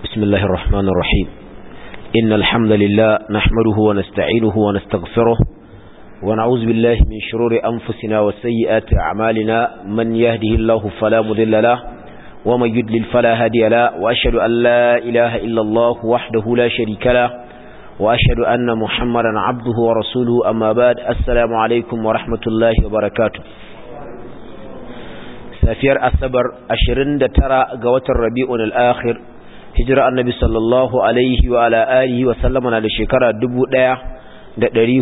بسم الله الرحمن الرحيم إن الحمد لله نحمده ونستعينه ونستغفره ونعوذ بالله من شرور أنفسنا وسيئات أعمالنا من يهده الله فلا مذل له ومن يدلل فلا هادي له وأشهد أن لا إله إلا الله وحده لا شريك له وأشهد أن محمدا عبده ورسوله أما بعد السلام عليكم ورحمة الله وبركاته safiyar asabar 29 ga watan rabi'un al-akhir hijira annabi sallallahu alaihi wa ala alihi wa sallama na da shekara 1438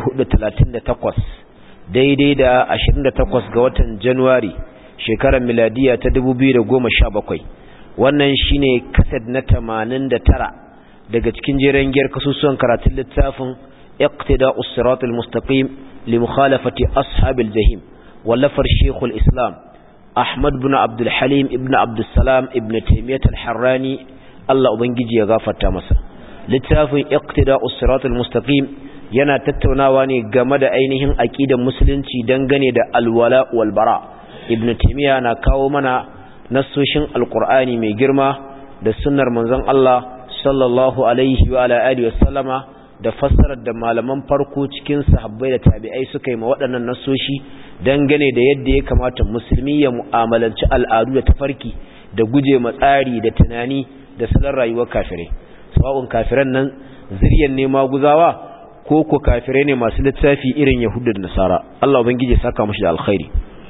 daidai da 28 ga watan januwari shekarar miladiya ta 2017 wannan shine kasad na 89 daga cikin jeren giyar kasusuwan karatun littafin iqtida'us siratal mustaqim li mukhalafati ashabil jahim wallafar shekul islam Ahmad bin Abdul Halim ibn Abdul Salam ibn Taymiyyah al-Harrani Allah ubangiji ya gafarta masa littafin Iqtida'us Siratal Mustaqim yana tattaunawa ne game da ainihin aqidar musulunci dangane da alwala wal bara ibn Taymiyyah na kawo mana nassoshin alqur'ani mai girma da sunnar manzon Allah sallallahu alaihi wa ala alihi wasallama da fassarar da malaman farko cikin sahabbai da tabi'ai suka yi ma waɗannan nasoshi dangane da yadda ya kamata musulmi ya mu'amalanci al'adu da tafarki da guje matsari da tunani da salon rayuwar kafirai sawa'un kafiran nan ziryan ne maguzawa ko ko kafirai ne masu littafi irin yahudu da nasara Allah ubangiji saka mushi da alkhairi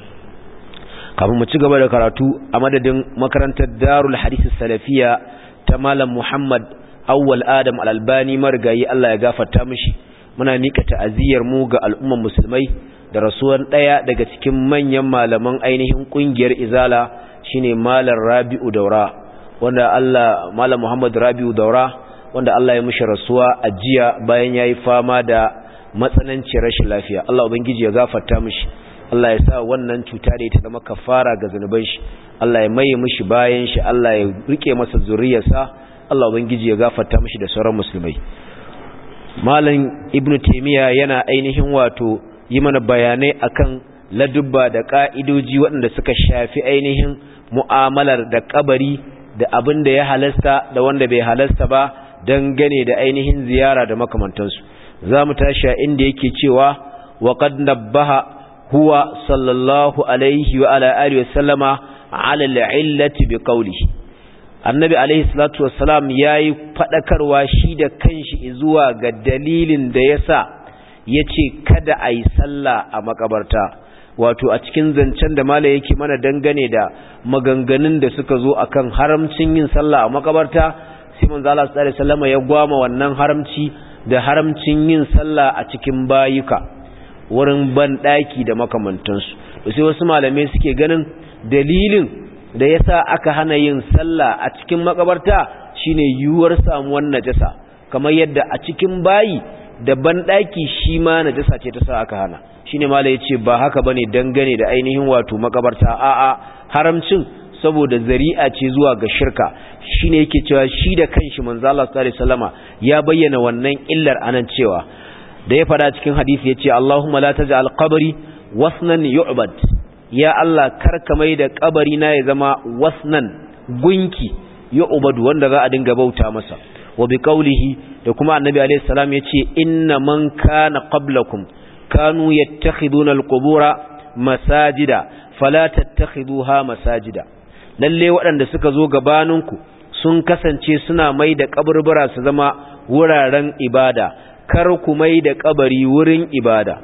kafin mu ci gaba da karatu a madadin makarantar darul hadisi salafiya ta malam muhammad awwal adam al-albani marigayi Allah ya gafarta mishi muna mika ta'aziyar mu ga al'umman musulmai da rasuwan daya daga cikin manyan malaman ainihin kungiyar izala shine malam Rabi'u Daura wanda Allah malam Muhammad Rabi'u Daura wanda Allah ya mishi rasuwa a jiya bayan yayi fama da matsanancin rashin lafiya Allah ubangiji ya gafarta mishi Allah ya sa wannan cuta da ita zama kafara ga zanuban shi Allah ya maye mishi bayan shi Allah ya rike masa zuriyarsa Allah Ubangiji ya gafarta mishi da sauran musulmai Malam Ibn Taymiyyah yana ainihin wato yi mana bayanai akan ladubba da ka'idoji waɗanda suka shafi ainihin mu'amalar da kabari da abin da ya halasta da wanda bai halasta ba dangane da ainihin ziyara da makamantansu za mu tashi a inda yake cewa wa qad nabbaha huwa sallallahu alaihi wa ala alihi wa sallama ala al-illati bi qawlihi annabi alaihi salatu wassalam yayi fadakarwa shi da kanshi zuwa ga dalilin da yasa yace kada ayi sallah a makabarta wato a cikin zancen da mala yake mana dangane da maganganun da suka zo akan haramcin yin sallah a makabarta sai manzo Allah sallallahu alaihi wasallam ya gwama wannan haramci da haramcin yin sallah a cikin bayuka wurin ban daki da makamantansu sai wasu malamai suke ganin dalilin da yasa aka hana yin sallah a cikin makabarta shine yuwar samuwar najasa kamar yadda a cikin bayi da banɗaki shi ma najasa ce ta sa aka hana shine mala yace ba haka bane dangane da ainihin wato makabarta a'a haramcin saboda zari'a ce zuwa ga shirka shine yake cewa shi da kanshi manzo Allah sallallahu alaihi wasallama ya bayyana wannan illar anan cewa da ya fada cikin hadisi yace Allahumma la taj'al qabri wasnan yu'bad ya Allah karka mai da kabari na ya zama wasnan gunki ya ubadu wanda za a dinga bauta masa wa bi qawlihi da kuma annabi alayhi salam yace inna man kana qablakum kanu yattakhiduna alqubura masajida fala tattakhiduha masajida lalle waɗanda suka zo gabaninku sun kasance suna mai da kaburbura su zama wuraren ibada kar ku mai da kabari wurin ibada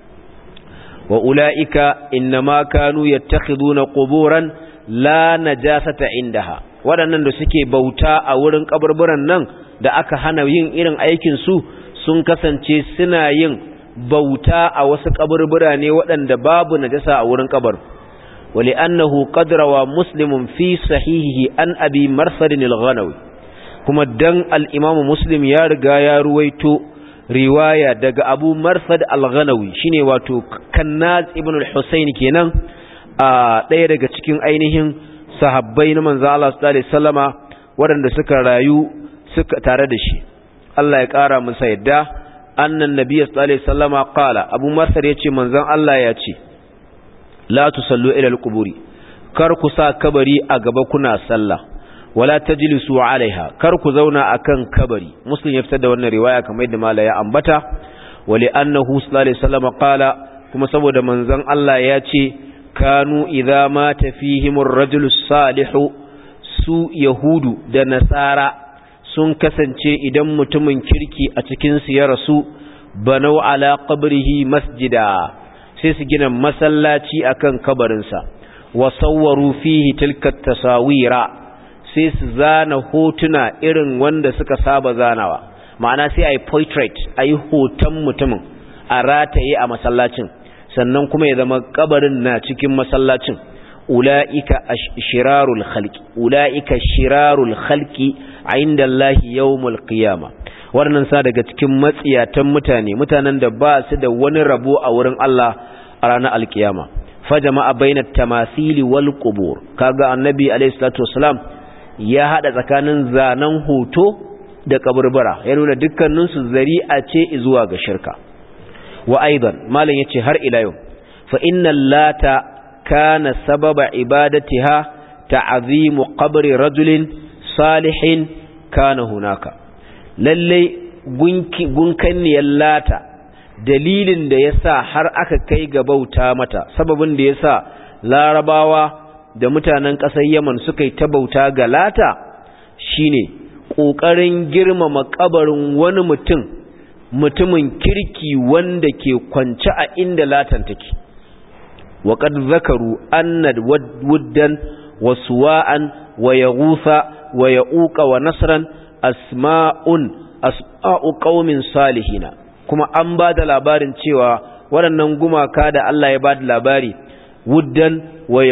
wa ula'ika innama kanu yattakhiduna quburan la najasata indaha waɗannan da suke bauta a wurin kaburburan nan da aka hana yin irin aikin su sun kasance suna yin bauta a wasu kaburbura ne waɗanda babu najasa a wurin kabar wali annahu qad rawa muslimun fi sahihihi an abi marsad al-ghanawi kuma dan al-imam muslim ya riga ya ruwaito riwaya daga abu marsad al-ghanawi shine wato kannaz ibn al-husayn kenan a ɗaya daga cikin ainihin sahabbai na manzo Allah sallallahu alaihi wasallama waɗanda suka rayu suka tare da shi Allah ya ƙara masa yadda annan nabiy sallallahu alaihi wasallama qala abu marsad yace manzon Allah ya ce la tusallu ila al-quburi kar ku sa kabari a gaba kuna sallah wala tajlisu alaiha kar ku zauna akan kabari muslim ya fitar da wannan riwaya kamar yadda mala ya ambata wali annahu sallallahu alaihi wasallam qala kuma saboda manzon Allah ya ce kanu idza mata fihimur rajulu salihu su yahudu da nasara sun kasance idan mutumin kirki a cikin su ya rasu banau ala qabrihi masjida sai su gina masallaci akan kabarinsa wa sawwaru fihi tilka tasawira sai su zana hotuna irin wanda suka saba zanawa ma'ana sai ayi portrait ayi hoton mutumin a rataye a masallacin sannan kuma ya zama kabarin na cikin masallacin ula'ika shirarul khalqi ula'ika shirarul khalqi inda Allah yawmul qiyama wannan sa daga cikin matsiyatan mutane mutanen da ba su da wani rabo a wurin Allah a ranar alkiyama fajama'a bainat tamasili wal qubur kaga annabi alayhi salatu wasalam ya hada tsakanin zanen hoto da kaburbura ya nuna dukkanin su zari'a ce zuwa ga shirka wa aidan malam yace har ila yau fa innal lata kana sababa ibadatiha ta'zimu qabri rajulin salihin kana hunaka lalle gunki gunkanniyar lata dalilin da ya sa har aka kai ga bauta mata sababin da ya sa larabawa da mutanen ƙasar yaman suka yi ta bauta ga lata shine ƙoƙarin girmama ƙabarin wani mutum mutumin kirki wanda ke kwance a inda latan take waƙad zakaru annad wuddan wa suwa'an wa yaghutha wa ya'uqa wa nasran asma'un asma'u qaumin salihina kuma an ba da labarin cewa waɗannan gumaka da Allah ya ba da labari wuddan wa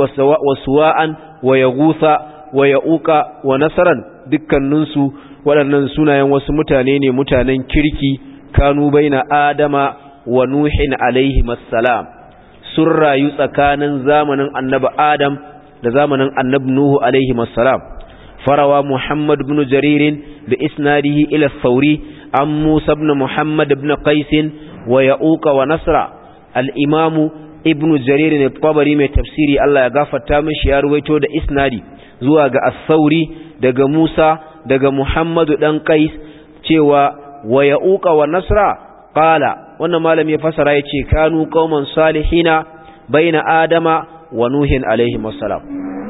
suwa'an wa yaghutha wa ya'uqa wa nasaran dukkaninsu waɗannan sunayen wasu mutane ne mutanen kirki kanu baina adama wa nuhin alaihi assalam sun rayu tsakanin zamanin annabi adam da zamanin annabi nuhu alaihi assalam farawa muhammad ibn jaririn bi isnadihi ila thawri عن موسى بن محمد بن قيس ويعوق ونصر الإمام ابن جرير الطبري من تفسيري الله يغفر تامش يرويتو دا إسنادي زواج الثوري دغ موسى دغ محمد بن قيس cewa wa ya'uqa wa nasra qala wannan malam ya fasara yace kanu qauman salihina baina adama wa nuhin alaihi wassalam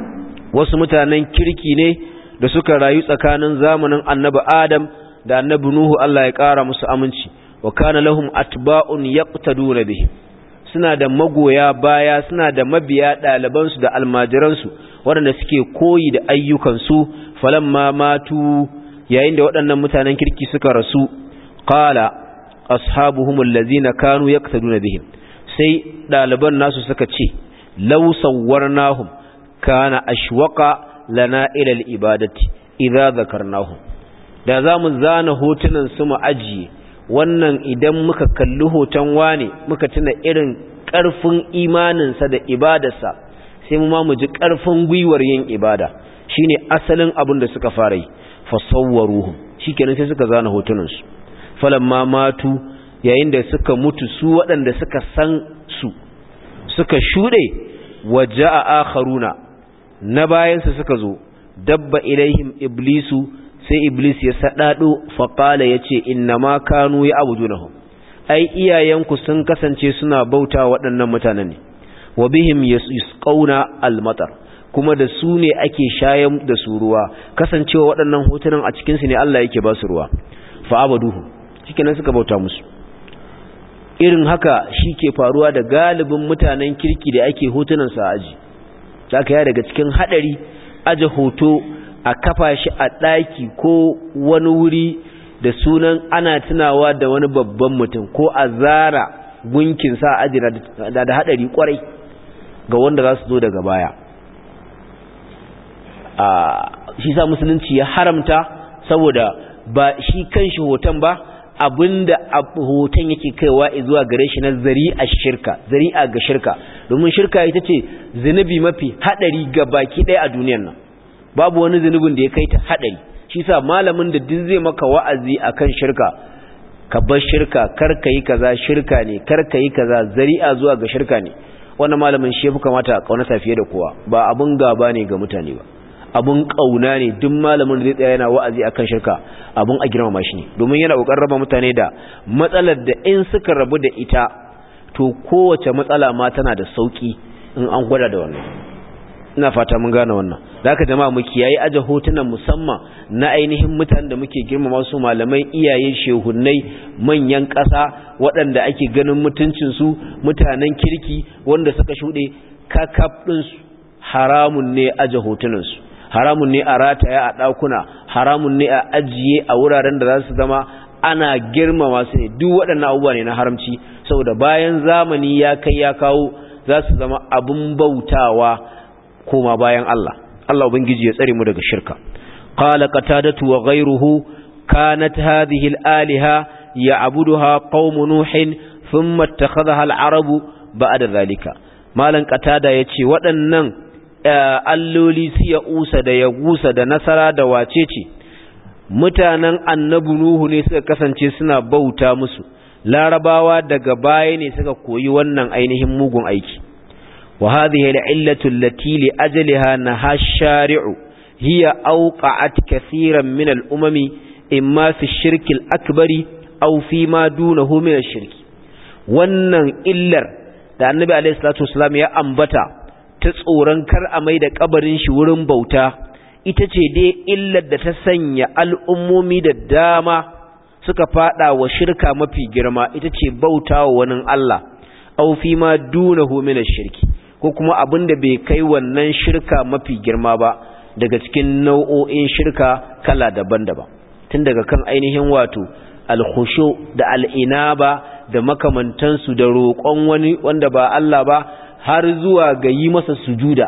wasu mutanen kirki ne da suka rayu tsakanin zamanin annabi adam da annabi Nuhu Allah ya ƙara musu aminci wa kana lahum atba'un yaqtaduna bihi suna da magoya baya suna da mabiya ɗaliban su da almajiran su waɗanda suke koyi da ayyukan su falamma matu yayin da waɗannan mutanen kirki suka rasu qala ashabuhum allazina kanu yaqtaduna bihim sai ɗaliban nasu suka ce law sawwarnahum kana ashwaqa lana ila al-ibadati idza dhakarnahum da za mu zana hotunan su mu ajiye wannan idan muka kalli hoton wane muka tuna irin ƙarfin imaninsa da ibadarsa sai mu ma mu ji ƙarfin gwiwar yin ibada shine asalin abin da suka fara yi fasawwaruhum shikenan sai suka zana hotunansu falamma matu yayin da suka mutu su waɗanda suka san su suka shuɗe waja'a akharuna na bayansu suka zo dabba ilaihim iblisu sai iblis ya sadado faqala yace innama kanu ya'budunahum ai iyayenku sun kasance suna bauta waɗannan mutanen ne wa bihim yusqauna almatar kuma da su ne ake shayan da su ruwa kasancewa waɗannan hotunan a cikin su ne Allah yake ba su ruwa fa abaduhu shikenan suka bauta musu irin haka shi ke faruwa da galibin mutanen kirki da ake hotunan sa aji zaka ya daga cikin hadari aje hoto a kafa shi a ɗaki ko wani wuri da sunan ana tunawa da wani babban mutum ko a zara gunkin sa aji da da haɗari kwarai ga wanda za su zo daga baya shi sa musulunci ya haramta saboda ba shi kan shi hoton ba abinda hoton yake kaiwa zuwa gare shi na zari'a shirka zari'a ga shirka domin shirka ita ce zunubi mafi haɗari ga baki ɗaya a duniyar nan babu wani zunubin da ya kai ta hadari shi sa malamin da duk zai maka wa'azi akan shirka ka bar shirka kar ka yi kaza shirka ne kar ka yi kaza zari'a zuwa ga shirka ne wannan malamin shi yafi kamata a kaunata fiye da kowa ba abun gaba ne ga mutane ba abun kauna ne duk malamin da zai tsaya yana wa'azi akan shirka abun a girmama shi ne domin yana kokarin raba mutane da matsalar da in suka rabu da ita to kowace matsala ma tana da sauki in an gwada da wannan ina fata mun gane wannan da haka jama'a mu kiyaye aje hotunan musamman na ainihin mutanen da muke girmama su malamai iyaye shehunnai manyan ƙasa waɗanda ake ganin mutuncin su mutanen kirki wanda suka shuɗe kakaf ɗinsu haramun ne aje hotunansu haramun ne a rataya a ɗakuna haramun ne a ajiye a wuraren da za su zama ana girmama su ne duk waɗannan abubuwa ne na haramci saboda bayan zamani ya kai ya kawo za su zama abin bautawa koma bayan Allah Allah ubangiji ya tsare mu daga shirka qala qatadatu wa ghayruhu kanat hadhihi al-aliha ya'buduha qaum nuhin thumma ittakhadhaha al-arabu ba'da dhalika malan qatada yace waɗannan alloli su ya usa da ya gusa da nasara da wacece mutanen annabi nuhu ne suka kasance suna bauta musu larabawa daga baya ne suka koyi wannan ainihin mugun aiki wa hadhihi al-illatu allati li ajliha naha shari'u hiya awqa'at kaseeran min al-umami imma fi ash-shirk al-akbari aw fi ma dunahu min ash-shirk wannan illar da annabi alayhi salatu wasallam ya ambata ta tsoron kar a mai da kabarin shi wurin bauta ita ce dai illar da ta sanya al'ummomi da dama suka fada wa shirka mafi girma ita ce bauta wa wani Allah au fi ma dunahu min shirki ko kuma abin da bai kai wannan shirka mafi girma ba daga cikin nau'o'in shirka kala daban-daban tun daga kan ainihin wato alkhushu da al'inaba da makamantansu da roƙon wani wanda ba Allah ba har zuwa ga yi masa sujuda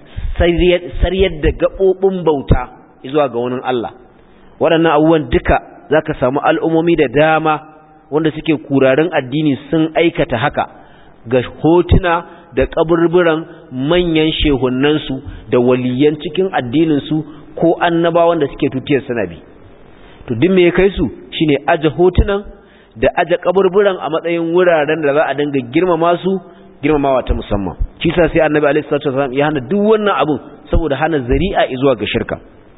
saryar da gaɓoɓin bauta zuwa ga wani Allah waɗannan abubuwan duka za ka samu al'ummomi da dama wanda suke kurarin addini sun aikata haka ga hotuna da ƙaburburan manyan shehunansu da waliyan cikin addininsu ko annabawan da suke tutiyar sanabi to duk me ya kai su shine aje hotunan da aje ƙaburburan a matsayin wuraren da za a dinga girmama su girmamawa ta musamman shi sa sai annabi alaihi salatu wasallam ya hana duk wannan abun saboda hana zari'a zuwa ga shirka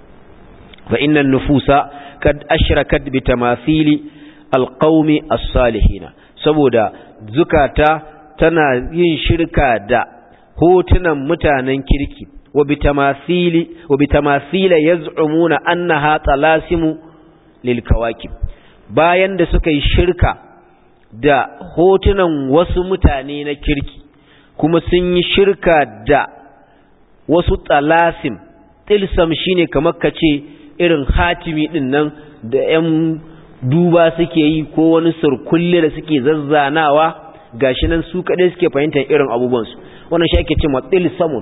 fa innan nufusa kad ashrakat bi tamathili alqaumi as-salihin saboda zukata tana yin shirka da hotunan mutanen kirki wa bi tamathili wa bi tamathila yaz'umuna annaha talasimu lil kawakib bayan da suka yi shirka da hotunan wasu mutane na kirki kuma sun yi shirka da wasu talasim tilsam shine kamar kace irin hatimi din nan da 'yan duba suke yi ko wani surkulle da suke zazzanawa gashi nan su kaɗai suke fahimtar irin abubuwansu wannan shi ake cewa tilsamun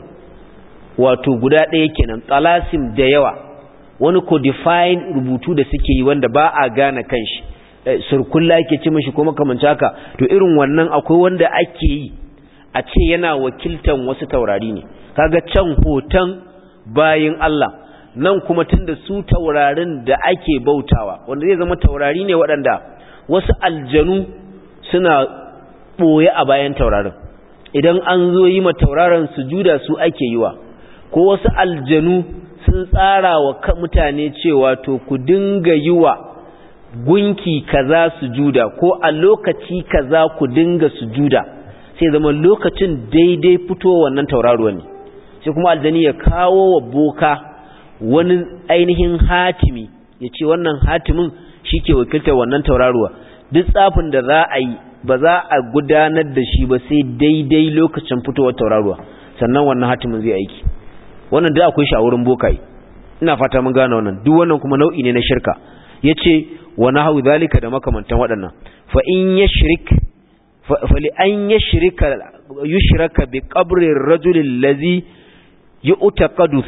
wato guda ɗaya kenan talasim da yawa wani codifying rubutu da suke yi wanda ba a gane kanshi surkulla ake ce mashi ko makamanci haka to irin wannan akwai wanda ake yi a ce yana wakiltan wasu taurari ne kaga can hoton bayin Allah nan kuma tunda su taurarin da ake bautawa wanda zai zama taurari ne waɗanda wasu aljanu suna ɓoye a bayan taurarin idan an zo yi ma tauraron sujuda su ake yi wa ko wasu aljanu sun tsara wa mutane cewa to ku dinga yi wa gunki kaza sujuda ko a lokaci kaza ku dinga sujuda sai zama lokacin daidai fito wannan tauraruwa ne sai kuma aljani ya kawo wa boka wani ainihin hatimi ya ce wannan hatimin shi ke wakiltar wannan tauraruwa duk tsafin da za a yi ba za a gudanar da shi ba sai daidai lokacin fitowar tauraruwa sannan wannan hatimin zai aiki wannan da akwai shi a wurin bokaye ina fata mun gane wannan duk wannan kuma nau'i ne na shirka yace wa nahu zalika da makamantan waɗannan fa in yashrik fa li an yashrika yushraka bi qabri ar-rajul allazi yu'taqadu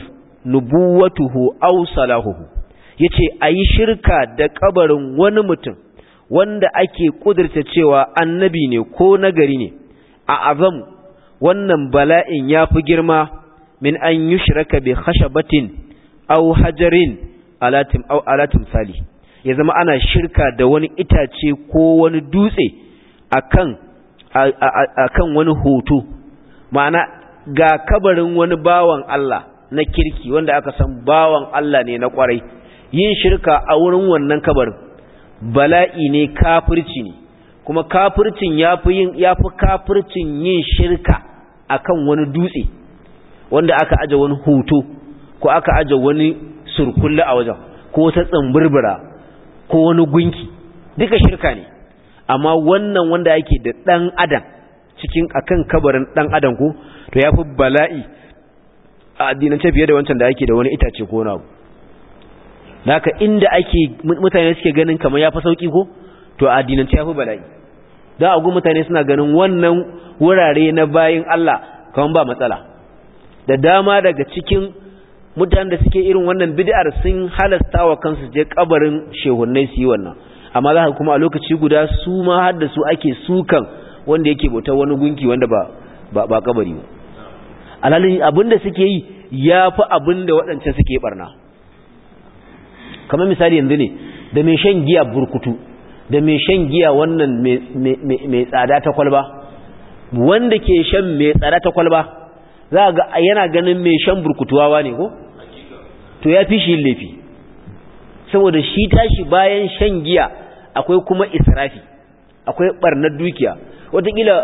nubuwatuhu aw salahuhu yace ayi shirka da kabarin wani mutum wanda ake kudurta cewa annabi ne ko nagari ne a azam wannan bala'in yafi girma min an yushraka bi khashabatin aw hajarin alatim aw alatim sali ya zama ana shirka da wani itace ko wani dutse akan akan wani hoto ma'ana ga kabarin wani bawan Allah na kirki wanda aka san bawan Allah ne na kwarai yin shirka a wurin wannan kabarin bala'i ne kafirci ne kuma kafircin yafi yin yafi kafircin yin shirka akan wani dutse wanda aka aje wani hoto ko aka aje wani surkulle a wajen ko wata tsambirbira ko wani gunki duka shirka ne amma wannan wanda yake da dan adam cikin akan kabarin dan adam ko to yafi bala'i a addinance fiye da wancan da ake da wani itace ko wani abu haka inda ake mutane suke ganin kamar yafi sauki ko to a addinance yafi bala'i da agu mutane suna ganin wannan wurare na bayin Allah kamar ba matsala da dama daga cikin mutanen da suke irin wannan bid'ar sun halasta wa kansu je kabarin shehunnai su yi wannan amma za ka kuma a lokaci guda su ma har da su ake sukan wanda yake bauta wani gunki wanda ba ba, ba kabari ba alhalin abinda suke yi yafi abinda waɗancan suke barna kamar misali yanzu ne da mai shan giya burkutu da mai shan giya wannan mai tsada ta kwalba wanda ke shan mai tsada ta kwalba za ga yana ganin mai shan burkutuwawa ne ko to ya fi shi laifi saboda shi tashi bayan shan giya akwai kuma israfi akwai barnar dukiya watakila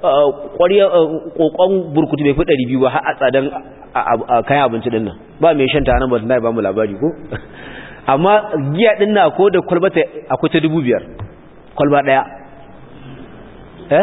kokon burkutu bai fi ɗari biyu ba har a tsadan kayan abinci ɗin nan ba mai shan ta nan ba na ba mu labari ko amma giya ɗin na ko da kwalbata akwai ta dubu biyar kwalba ɗaya eh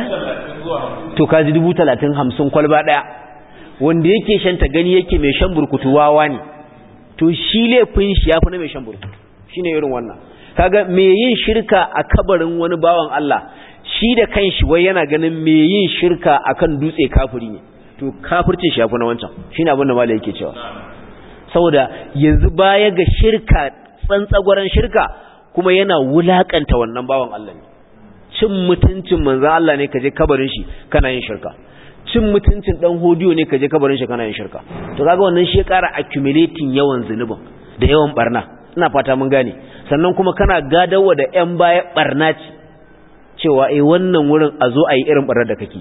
to kaji dubu talatin hamsin kwalba ɗaya wanda yake shan ta gani yake mai shan burkutu wawa ne to shi laifin shi ya fi na mai shan burkutu shi ne irin wannan kaga mai yin shirka a kabarin wani bawan Allah shi da kanshi wai yana ganin mai yin shirka akan dutse kafiri ne to kafircin shi ya fi na wancan shi ne abin da malai yake cewa saboda yanzu baya ga shirka tsantsagwaran shirka kuma yana wulakanta wannan bawan Allah ne cin mutuncin manzan Allah ne ka je kabarin shi kana yin shirka cin mutuncin dan hodiyo ne ka je kabarin shi kana yin shirka to kaga wannan shi ya ƙara accumulating yawan zunubin da yawan barna ina fata mun gane sannan kuma kana gadawa da ƴan baya barna ce cewa eh wannan wurin a zo a yi irin barnar da kake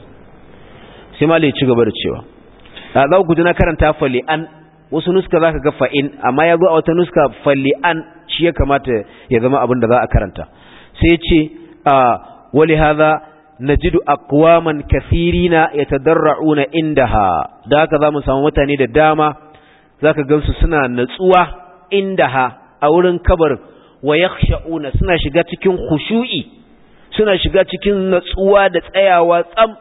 sai malai ci gaba da cewa a za ku ji na karanta fali an wasu nuska zaka ga fa'in amma ya zo a wata nuska fali an shi ya kamata ya zama abin da za a karanta sai ce a wali hadha najidu aqwaman kathirina yatadarra'una indaha da haka zamu samu mutane da dama zaka gansu suna natsuwa indaha a wurin kabar wa yakhsha'una suna shiga cikin khushu'i suna shiga cikin natsuwa da tsayawa tsam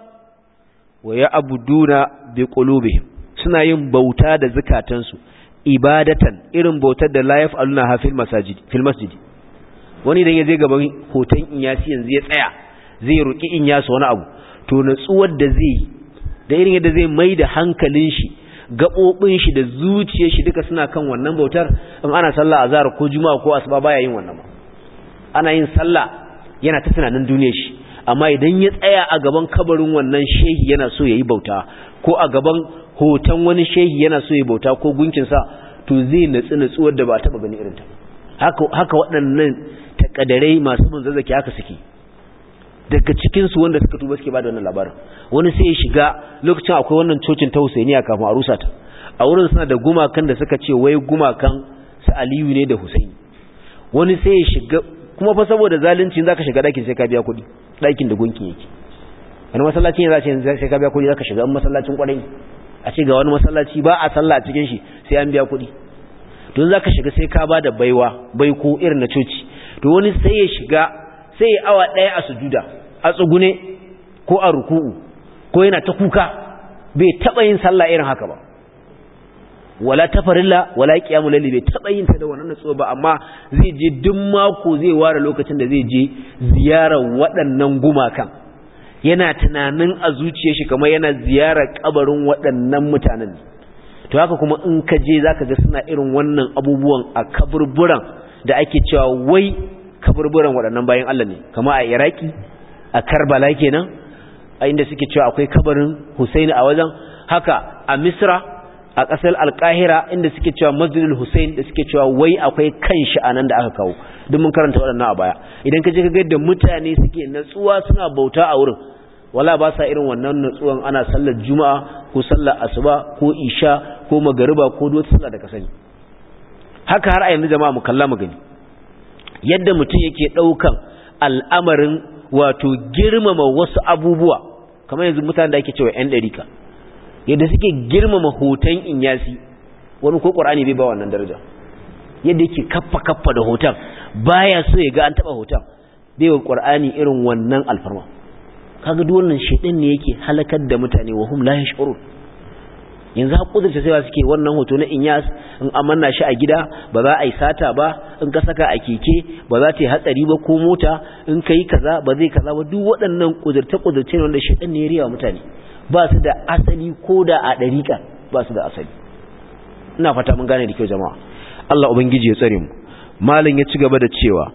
wa ya'buduna biqulubihim suna yin bauta da zakatansu ibadatan irin bautar da la yaf'aluna ha fil masajid fil masjid wani idan ya je gaban hoton inyasi yanzu ya tsaya zai roƙi in yasa wani abu to natsuwar da zai da irin yadda zai mai da hankalin shi gaɓoɓin shi da zuciyar shi duka suna kan wannan bautar in ana sallah azhar ko juma'a ko asuba baya yin wannan ana yin sallah yana ta tunanin duniyar shi amma idan ya tsaya a gaban kabarin wannan shehi yana so yayi bauta ko a gaban hoton wani shehi yana so yayi bauta ko gunkin sa to zai natsu natsuwar da ba taba gani irin ta haka haka waɗannan takadarai masu bin zazzaki haka suke daga cikinsu wanda suka tuba suke bada wannan labarin wani sai ya shiga lokacin akwai wannan cocin ta Husainiya kafin a rusa ta a wurin suna da gumakan da suka ce wai gumakan su Aliyu ne da Husaini wani sai ya shiga kuma fa saboda zalunci zaka shiga dakin sai ka biya kuɗi dakin da gunkin yake wani masallaci ne za ce sai ka biya kuɗi zaka shiga in masallacin kwarai a ce ga wani masallaci ba a sallah a cikin shi sai an biya kuɗi don zaka shiga sai ka bada baiwa baiko irin na coci to wani sai ya shiga sai ya awa ɗaya a sujuda a tsugune ko a ruku'u ko yana ta kuka bai taɓa yin sallah irin haka ba wala ta farilla wala qiyamul layli bai taɓa yin ta da wannan natsuwa ba amma zai je duk mako zai ware lokacin da zai je ziyarar waɗannan gumakan yana tunanin a zuciyar shi kamar yana ziyarar kabarin waɗannan mutanen to haka kuma in ka je zaka ga suna irin wannan abubuwan a kaburburan da ake cewa wai kaburburan waɗannan bayan Allah ne kama a Iraki a Karbala kenan a inda suke cewa akwai kabarin Husaini a wajen haka a Misra a ƙasar Alƙahira inda suke cewa Masjidul Husain da suke cewa wai akwai kanshi a nan da aka kawo duk mun karanta waɗannan a baya idan ka je ka ga yadda mutane suke natsuwa suna bauta a wurin wala ba sa irin wannan nutsuwan ana sallar juma'a ko sallar asuba ko isha ko magariba ko duk sallah da ka sani haka har a yanzu jama'a mu kalla mu gani yadda mutum yake daukan al'amarin wato girmama wasu abubuwa kamar yanzu mutanen da ake cewa yan dariƙa yadda suke girmama hoton inyasi wani ko qur'ani bai ba wannan daraja yadda yake kaffa kaffa da hoton baya so ya ga an taba hoton bai wa qur'ani irin wannan alfarma kaga duk wannan shedan ne yake halakar da mutane wa hum la yash'urun yanzu hakudurta sai suke wannan hoto na inyas in amanna shi a gida ba za a yi sata ba in ka saka a keke ba za ta yi hatsari ba ko mota in ka yi kaza ba zai kaza ba duk waɗannan kudurta kudurce ne wanda shedan ne ya riya mutane ba su da asali ko da a ɗariƙa ba su da asali ina fata mun gane da kyau jama'a Allah ubangiji ya tsare mu malin ya ci gaba da cewa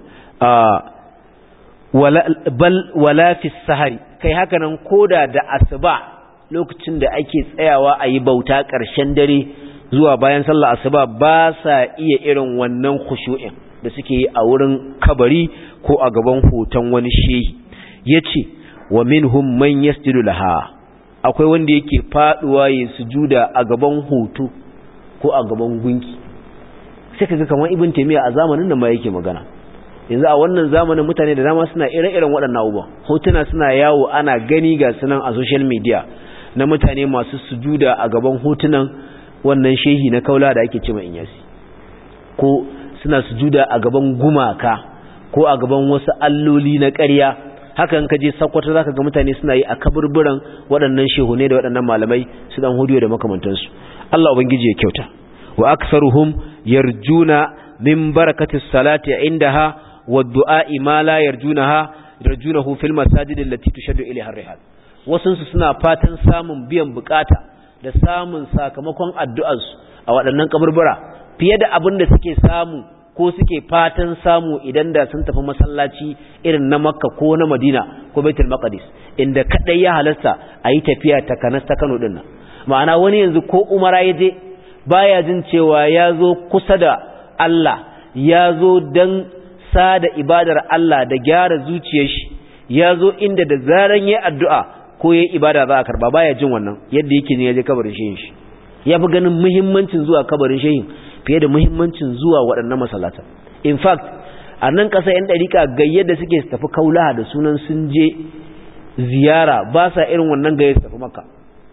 wala bal wala fi sahari kai haka nan koda da asuba lokacin da ake tsayawa a yi bauta ƙarshen dare zuwa bayan sallah asuba ba sa iya irin wannan khushu'in da suke yi a wurin kabari ko a gaban hoton wani shehi yace wa minhum man yasjudu laha akwai wanda yake faduwa ya sujuda a gaban hoto ko a gaban gunki sai kaga kamar ibn taymiya a zamanin nan ma yake magana yanzu a wannan zamanin mutane da dama suna ire-iren waɗannan abubuwan hotuna suna yawo ana gani ga sunan a social media na mutane masu sujuda a gaban hotunan wannan shehi na kaula da ake cewa inyasi ko suna sujuda a gaban gumaka ko a gaban wasu alloli na ƙarya hakan ka je sakwata zaka ga mutane suna yi a kaburburan waɗannan shehune da waɗannan malamai su dan hudiyo da makamantansu Allah ubangiji ya kyauta wa aktharuhum yarjuna min barakati salati indaha wa du'a'i ma la yarjunaha yarjunahu fil masajid allati tushaddu ilayha ar-rihal wasun su suna fatan samun biyan bukata da samun sakamakon addu'arsu a waɗannan kaburbura fiye da abin da suke samu ko suke fatan samu idan da sun tafi masallaci irin na makka ko na madina ko baitul maqdis inda kadai ya halasta a yi tafiya ta kanas ta kano dinnan ma'ana wani yanzu ko umara ya je baya jin cewa ya zo kusa da Allah ya zo don sada ibadar Allah da gyara zuciyar shi ya zo inda da zaran ya addu'a ko ya ibada za a karba baya jin wannan yadda yake ne ya je kabarin shehin shi ya fi ganin muhimmancin zuwa kabarin shehin fiye da muhimmancin zuwa waɗannan masallatan in fact a nan ƙasa 'yan ɗarika gayyar da suke tafi kaulaha da sunan sun je ziyara ba sa irin wannan gayyar su tafi maka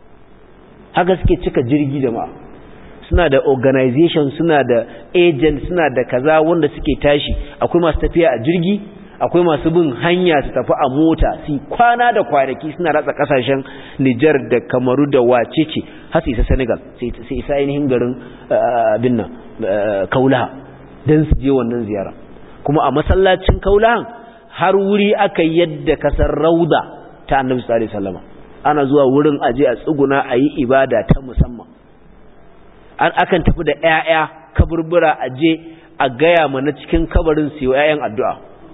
haka suke cika jirgi da ma suna da organization suna da agent suna da kaza wanda suke tashi akwai masu tafiya a jirgi akwai masu bin hanya su tafi a mota su kwana da kwanaki suna ratsa kasashen Nijar da Kamaru da wacece har su isa Senegal sai isa ainihin garin abin nan Kaulaha don su je wannan ziyara kuma a masallacin Kaulahan har wuri aka yadda kasar Rauda ta Annabi sallallahu alaihi wasallam ana zuwa wurin aje a tsuguna a yi ibada ta musamman an akan tafi da ƴaƴa kaburbura aje a gaya mana cikin kabarin su yi ƴaƴan addu'a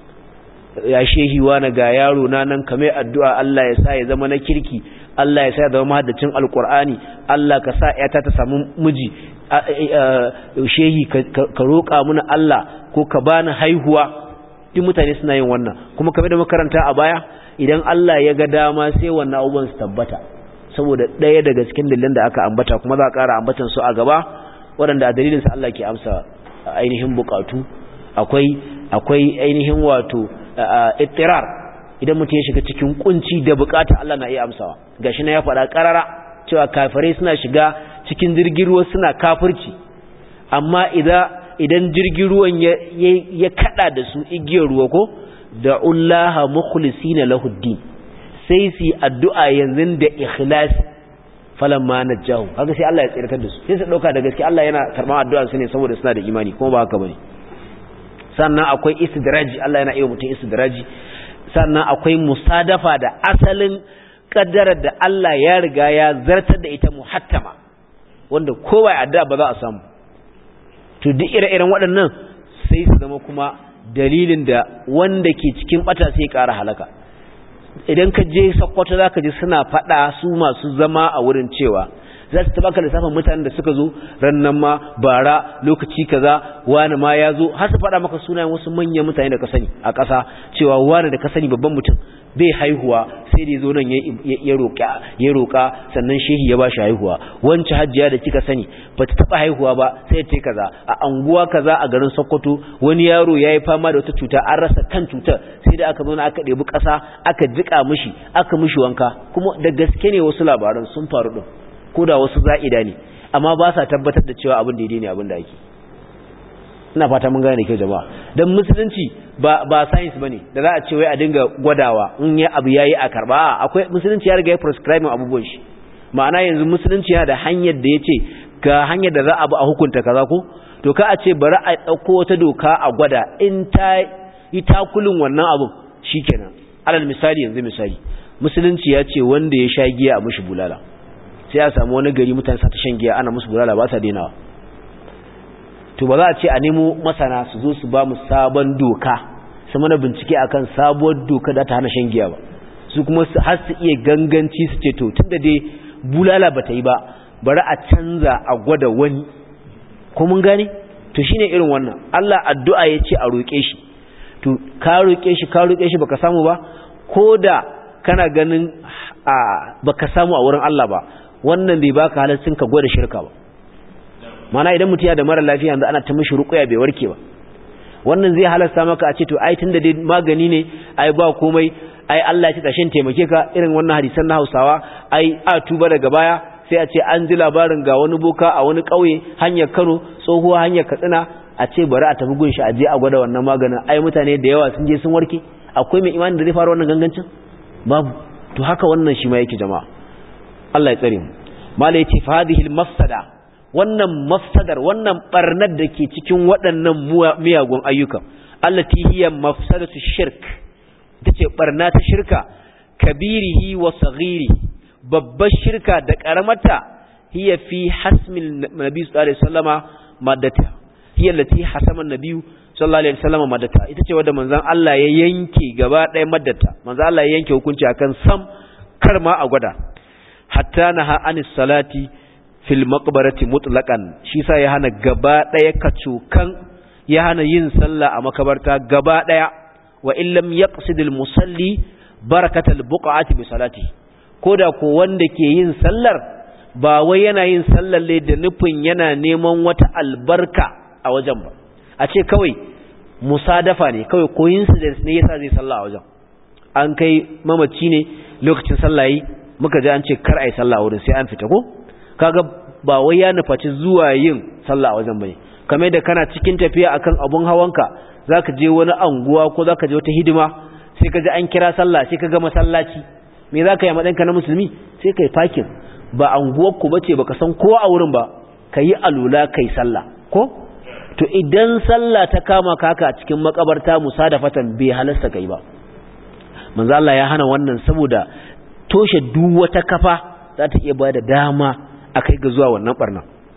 ya shehi wani ga yaro na nan kame addu'a Allah ya sa ya zama na kirki Allah ya sa ya zama mahaddacin alkur'ani Allah ka sa ‘yata ta samu miji shehi ka roƙa muna Allah ko ka bani haihuwa duk mutane suna yin wannan kuma kame da makaranta a baya idan Allah ya ga dama sai wannan abubuwan su tabbata saboda ɗaya daga cikin dalilan da aka ambata kuma za a ƙara ambatan su a gaba waɗanda a dalilinsa Allah ke amsa ainihin buƙatu akwai akwai ainihin wato ittirar idan mutum ya shiga cikin kunci da bukata Allah na iya amsawa gashi na ya faɗa karara cewa kafirai suna shiga cikin jirgin ruwa suna kafirci amma idan idan jirgin ruwan ya ya kada da su igiyar ruwa ko da ullaha mukhlisina lahu din sai su addu'a yanzu da ikhlasi falamma najahu kaga sai Allah ya tsirkar da su sai su dauka da gaske Allah yana karban addu'ar su ne saboda suna da imani kuma ba haka bane sannan akwai istidraji Allah yana iya mutum istidraji sannan akwai musadafa da asalin kaddarar da Allah ya riga ya zartar da ita muhattama wanda kowa ya adda ba za a samu to duk ire-iren waɗannan sai su zama kuma dalilin da wanda ke cikin bata sai ƙara halaka idan ka je sakkwato za ka ji suna faɗa su masu zama a wurin cewa za su tabaka lissafin mutanen da suka zo rannan ma bara lokaci kaza wani ma ya zo har su faɗa maka sunayen wasu manyan mutane da ka sani a ƙasa cewa wani da ka sani babban mutum bai haihuwa sai da zo nan ya roƙa ya roƙa sannan shehi ya bashi haihuwa wancan hajjiya da kika sani ba ta taɓa haihuwa ba sai ta kaza a anguwa kaza a garin Sokoto wani yaro ya yi fama da wata cuta an rasa kan cutar sai da aka zo aka ɗebi ƙasa aka jiƙa mishi aka mishi wanka kuma da gaske ne wasu labaran sun faru ɗin ko da wasu za'ida ne amma ba sa tabbatar da cewa abin daidai ne abin da ake ina fata mun gane kyau jama'a dan musulunci ba ba science bane da za a ce wai a dinga gwadawa in ya abu yayi a karba akwai musulunci ya riga ya prescribe abubuwan shi ma'ana yanzu musulunci yana da hanyar da yace ga hanyar da za a bi a hukunta kaza ko to ka a ce bari a dauko wata doka a gwada in ta yi takulin wannan abun shikenan alal misali yanzu misali musulunci ya ce wanda ya sha giya a mushi bulala sai a samu wani gari mutane sa ta shan giya ana musu bulala ba sa dainawa to ba za a ce a nemo masana su zo su ba mu sabon doka su mana bincike akan sabuwar doka da ta hana shan giya ba su kuma har su iya ganganci su ce to tunda dai bulala ba ta yi ba bari a canza a gwada wani ko mun gane to shine irin wannan Allah addu'a ya ce a roƙe shi to ka roƙe shi ka roƙe shi baka samu ba ko da kana ganin baka samu a wurin Allah ba wannan bai baka halaccin ka gwada shirka ba mana idan mutum ya da mara lafiya yanzu ana ta mishi ruqya bai warke ba wannan zai halasta maka a ce to ai tunda dai magani ne ai ba komai ai Allah ya ci tashin taimake ka irin wannan hadisan na Hausawa ai a tuba daga baya sai a ce an ji labarin ga wani boka a wani kauye hanyar Kano tsohuwa hanyar Katsina a ce bari a tafi gunshi a je a gwada wannan maganin ai mutane da yawa sun je sun warke akwai mai imani da zai fara wannan gangancin babu to haka wannan shi ma yake jama'a Allah ya tsare mu mala yace fa hadhihi al-mafsada wannan mafsadar wannan barnar da ke cikin waɗannan miyagun ayyuka allati hiya mafsadatu shirk tace barna ta shirka kabirihi wa saghiri babbar shirka da karamata hiya fi hasmil nabi sallallahu alaihi wasallama maddata hiya allati hasama nabi sallallahu alaihi wasallama maddata ita ce wanda manzon Allah ya yanke gaba ɗaya maddata manzon Allah ya yanke hukunci akan sam karma a gwada hatta naha anis salati fil maqbarati mutlaqan shi sa ya hana gaba daya kacukan ya hana yin sallah a makabarta gaba daya wa illam yaqsid al musalli barakatal buqati bi salati koda ko wanda ke yin sallar ba wai yana yin sallar ne da nufin yana neman wata albarka a wajen ba a ce kawai musadafa ne kawai coincidence ne yasa zai sallah a wajen an kai mamaci ne lokacin sallah yi muka ji an ce kar ai sallah wurin sai an fita ko kaga ba wai ya nufaci zuwa yin sallah a wajen bane kamar da kana cikin tafiya akan abun hawanka zaka je wani anguwa ko zaka je wata hidima sai ka ji an kira sallah sai ka ga masallaci me zaka yi madanka na musulmi sai kai parking ba anguwar ku bace baka san kowa a wurin ba kayi alula kai sallah ko to idan sallah ta kama ka haka a cikin makabarta musadafatan bai halasta kai ba manzo Allah ya hana wannan saboda toshe duk wata kafa za ta iya bada dama akai ga zuwa wannan barna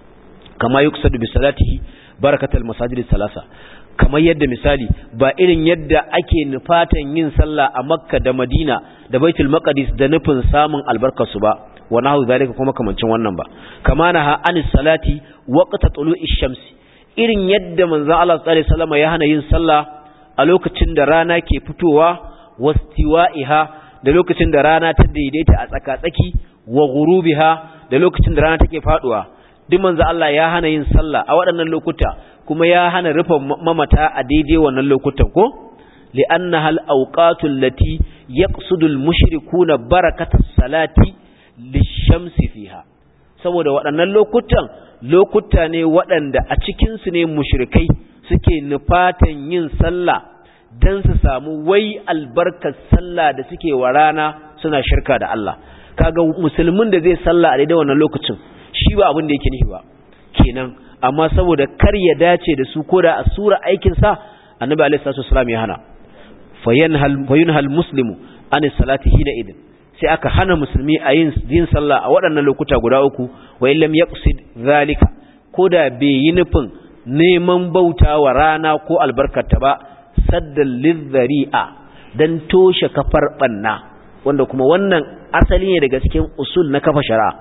kama yuksadu bi salatihi barakatul masajid salasa kamar yadda misali ba irin yadda ake nufatan yin sallah a makka da madina da baitul maqdis da nufin samun albarkar su ba wa nahu zalika kuma kamancin wannan ba kama naha anis salati waqta tulu'ish shamsi irin yadda manzo Allah sallallahu alaihi wasallam ya hana yin sallah a lokacin da rana ke fitowa wastiwa'iha da lokacin da rana ta daidaita a tsaka-tsaki wa ghurubiha da lokacin da rana take faduwa duk manzo Allah ya hana yin sallah a waɗannan lokuta kuma ya hana rufe mamata a daidai wannan lokutan ko li'annaha al-awqatu allati yaqsudu al-mushrikuuna barakata salati lish-shamsi fiha saboda waɗannan lokutan lokuta ne waɗanda a cikin su ne mushrikai suke nufatan yin sallah dan su samu wai albarkar sallah da suke wa rana suna shirka da Allah kaga musulmin da zai sallah a daidai wannan lokacin shi ba abin da yake nufi ba kenan amma saboda kar ya dace da su koda a sura aikin sa annabi alaihi salatu wasallam ya hana fayanhal fayunhal muslimu an salati hina idin sai aka hana musulmi a yin yin sallah a waɗannan lokuta guda uku wa illam yaqsid zalika koda bai yi nufin neman bauta wa rana ko albarkata ba saddan lizzari'a dan toshe kafar banna wanda kuma wannan asali ne daga cikin usul na kafa shari'a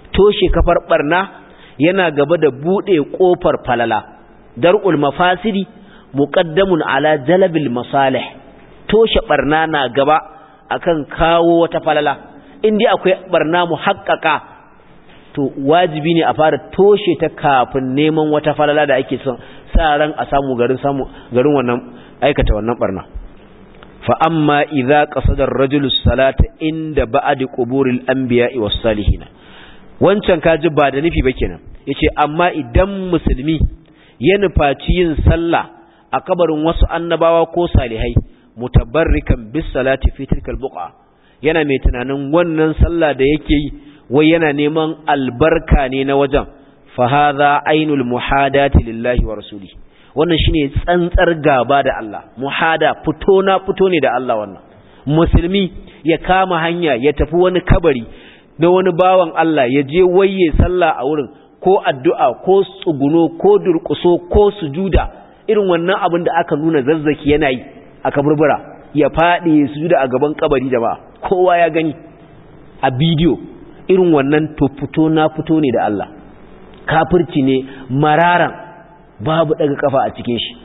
toshe kafar barna yana gaba da bude kofar falala dar'ul mafasidi muqaddamun ala jalbil masalih toshe barna na gaba akan kawo wata falala indai akwai barna muhaqqaqa to wajibi ne a fara toshe ta kafin neman wata falala da ake son sa ran a samu garin samu garin wannan aikata wannan barna fa amma idza qasada ar-rajulu salata inda ba'di quburil anbiya'i was salihin wancan kaji ba da nufi ba kenan yace amma idan musulmi ya nufaci yin sallah a kabarin wasu annabawa ko salihai mutabarrikan bis salati fi tilkal buqa yana mai tunanin wannan sallah da yake yi wai yana neman albarka ne na wajen fa hadha ainul muhadati lillahi wa rasulihi wannan shine tsantsar gaba da Allah muhada fito na fito ne da Allah wannan musulmi ya kama hanya ya tafi wani kabari na wani bawan Allah ya je waye sallah a wurin ko addu'a ko tsuguno ko durƙuso ko sujuda irin wannan abin da aka nuna zazzaki yana yi a kaburbura ya faɗi sujuda a gaban kabari jama'a kowa ya gani a bidiyo irin wannan to fito na fito ne da Allah kafirci ne mararan babu daga kafa a cikin shi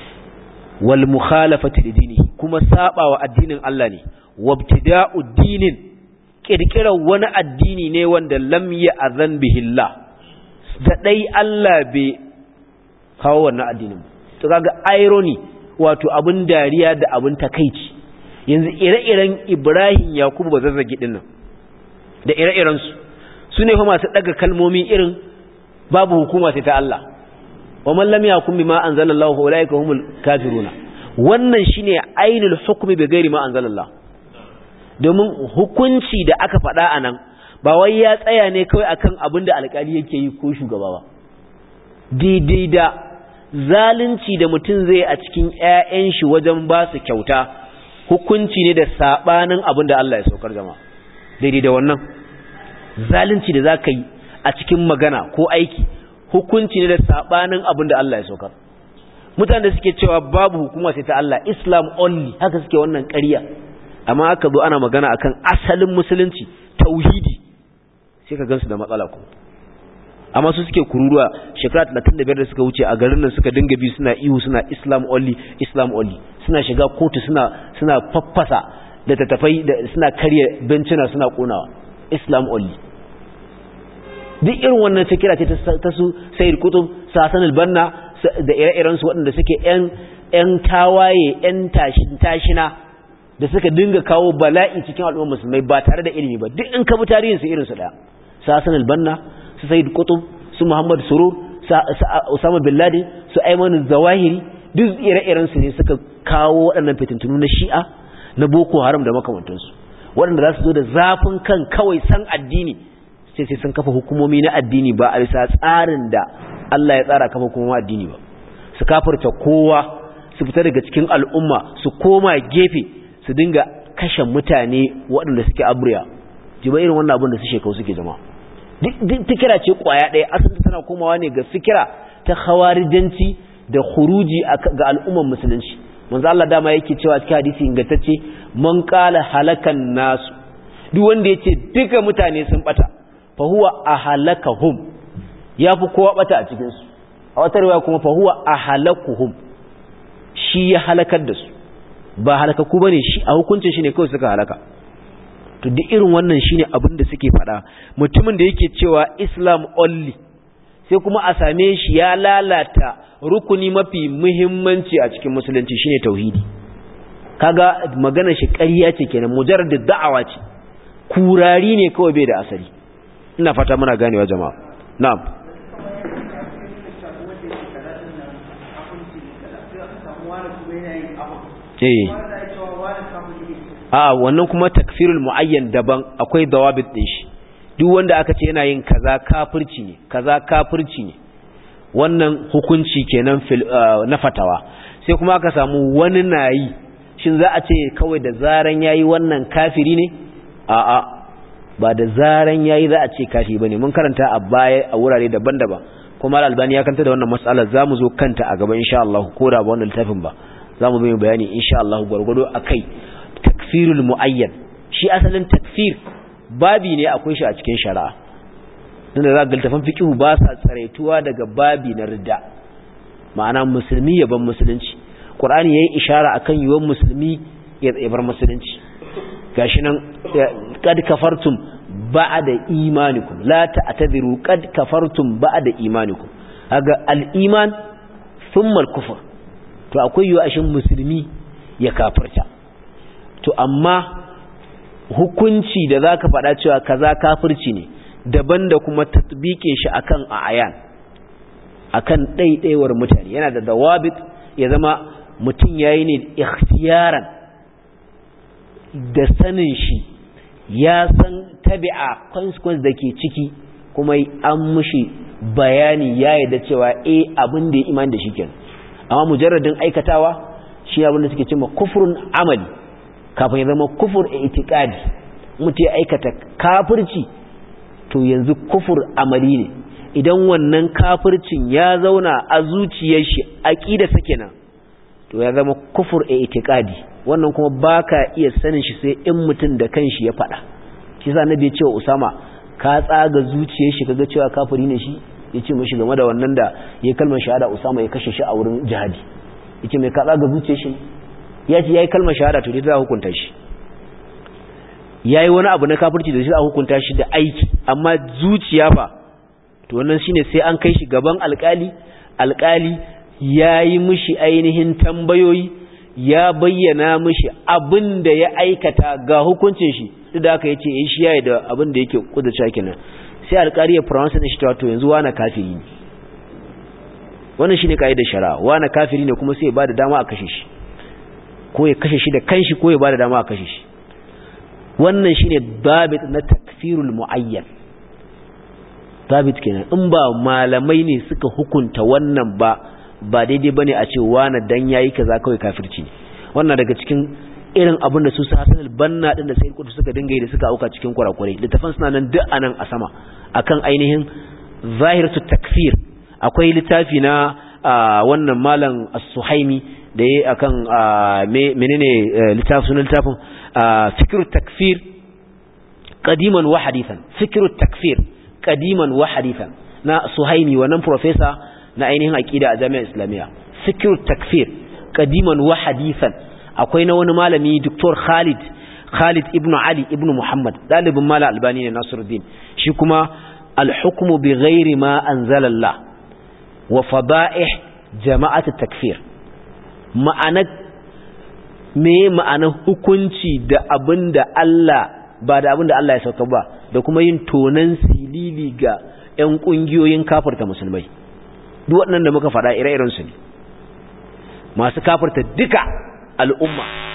wal mukhalafati lidini kuma sabawa addinin Allah ne wabtida'u dinin kirkirar wani addini ne wanda lam ya'zan bihillah da dai Allah bai kawo wannan addinin to kaga irony wato abin dariya da abin takeici yanzu ire-iren Ibrahim Yakubu bazazzagi dinnan da ire-iren su sune fa masu daga kalmomi irin babu hukuma sai ta Allah wa man lam yakum bima anzalallahu fa ulaika humul kafiruna wannan shine ainul hukmi bi ghairi ma anzalallah domin hukunci da aka faɗa anan ba wai ya tsaya ne kawai akan abin da alƙali yake yi ko shugaba ba daidai da zalunci da mutum zai a cikin ƴaƴan shi wajen ba su kyauta hukunci ne da sabanin abin da Allah ya saukar jama'a daidai da wannan zalunci da zaka yi a cikin magana ko aiki hukunci ne da sabanin abin da Allah ya saukar mutane da suke cewa babu hukuma sai ta Allah Islam only haka suke wannan ƙarya amma aka zo ana magana akan asalin musulunci tauhidi sai ka gansu da matsala ko amma su suke kururuwa shekara 35 da suka wuce a garin nan suka dinga bi suna ihu suna Islam only Islam only suna shiga kotu suna suna faffasa da tattafai da suna karya bencina suna konawa Islam only duk irin wannan ta kira ce ta su sayar kutub sasan albanna da ire-iren su waɗanda suke ‘yan tawaye ‘yan tashina da suka dinga kawo bala'i cikin al'ummar musulmai ba tare da ilimi ba duk in ka bi tarihin su irin su ɗaya sasan albanna su sayar kutub su muhammad surur su usama bin laden su aiman zawahiri duk ire-iren su ne suka kawo waɗannan fitintunu na shi'a na boko haram da makamantansu waɗanda za su zo da zafin kan kawai san addini sai sai sun kafa hukumomi na addini ba a bisa tsarin da Allah ya tsara kafa hukumomin addini ba su kafirta kowa su fita daga cikin al'umma su koma gefe su dinga kashe mutane waɗanda suke abriya jiba irin wannan abin da su shekau suke jama duk fikira ce kwaya ɗaya asali tana komawa ne ga fikira ta khawarijanci da khuruji ga al'umman musulunci manzo Allah dama yake cewa cikin hadisi ingantacce man qala halakan nasu duk wanda yace duka mutane sun bata fahuwa a halakahum ya fi kowa bata a cikinsu a wata riwaya kuma fahuwa a halakuhum shi ya halakar da su ba halakaku ba ne shi a hukuncin shi ne kawai suka halaka to duk irin wannan shi ne abin da suke faɗa mutumin da yake cewa islam only sai kuma a same shi ya lalata rukuni mafi muhimmanci a cikin musulunci shine tauhidi kaga magana shi ƙarya ce kenan mujarrad da'awa ce kurari ne kawai bai da asali ina fata muna ganewa jama'a na'am eh a wannan kuma takfirul muayyan daban akwai dawabit din shi duk wanda aka ce yana yin kaza kafirci ne kaza kafirci ne wannan hukunci kenan na fatawa sai kuma aka samu wani nayi shin za a ce kawai da zaran yayi wannan kafiri ne a'a ba da zaran yayi za a ce kafi bane mun karanta a baya a wurare daban-daban kuma al-albani ya kanta da wannan mas'alar zamu zo kanta a gaba insha Allah ko da ba wannan littafin ba zamu yi bayani insha Allah gurgudo akai takfirul muayyan shi asalin takfir babi ne akwai shi a cikin shari'a inda za ga littafan fiqhu ba sa tsaraituwa daga babi na ridda ma'ana musulmi ya ban musulunci qur'ani yayi ishara akan yiwon musulmi ya bar musulunci gashi nan kad kafartum ba'da imanikum la ta'tadiru kad kafartum ba'da imanikum haga al-iman thumma al-kufr to akwai yiwa ashin musulmi ya kafirta to amma hukunci da zaka faɗa cewa kaza kafirci ne daban da kuma tatbikin shi akan ayan akan ɗaiɗaiwar mutane yana da dawabit ya zama mutum yayi ne ikhtiyaran da sanin shi ya san tabi'a consequence da ke ciki kuma an mushi bayani ya yarda cewa eh abin da ya imani da shi kenan amma mujarradin aikatawa shi abin da suke cewa kufrun amali kafin ya zama kufur i'tiqadi mutum ya aikata kafirci to yanzu kufur amali ne idan wannan kafircin ya zauna a zuciyar shi aqida sake nan to ya zama kufur i'tiqadi wannan kuma baka iya sanin shi sai in mutum da kanshi ya faɗa shi sa nabi ya ce wa Usama ka tsaga zuciyar shi kaga cewa kafiri ne shi yace mishi game da wannan da ya kalmar shahada Usama ya kashe shi a wurin jihadi yace mai ka tsaga zuciyar shi ya ce yayi kalmar shahada to dai za hukunta shi yayi wani abu na kafirci da shi a hukunta shi da aiki amma zuciya fa to wannan shine sai an kai shi gaban alkali alkali yayi mishi ainihin tambayoyi ya bayyana mishi abin da ya aikata ga hukuncin shi duk da aka yace eh shi yayi da abin da yake kudurta kenan sai alkali ya pronounce din shi to yanzu wani kafiri ne wannan shine kaidar shari'a wani kafiri ne kuma sai ya bada dama a kashe shi ko ya kashe shi da kanshi ko ya bada dama a kashe shi wannan shine babit na takfirul muayyan babit kenan in ba malamai ne suka hukunta wannan ba ba daidai bane a ce wani dan yayi kaza kawai kafirci ne wannan daga cikin irin abin da su su Hassan al-Banna din da Sayyid Qutb suka dinga yi da suka auka cikin kurakurai littafan suna nan duk anan a sama akan ainihin zahiratu takfir akwai littafi na wannan malam as-Suhaimi da yayi akan menene littafin sunan littafin fikru takfir qadiman wa hadithan fikru takfir qadiman wa hadithan na Suhaimi wannan professor na ainihin aqida a jami'ar Islamiyya fikru takfir qadiman wa hadithan akwai na wani malami Dr. Khalid Khalid ibn Ali ibn Muhammad dalibin mala albani ne Nasiruddin shi kuma al-hukmu bi ghairi ma anzalallah wa fada'ih jama'at takfir ma'ana me ma'ana hukunci da abinda Allah ba da abinda Allah ya sauka ba da kuma yin tonan silili ga ƴan kungiyoyin kafirta musulmai duk waɗannan da muka faɗa ire-iren su ne masu kafirta duka al'umma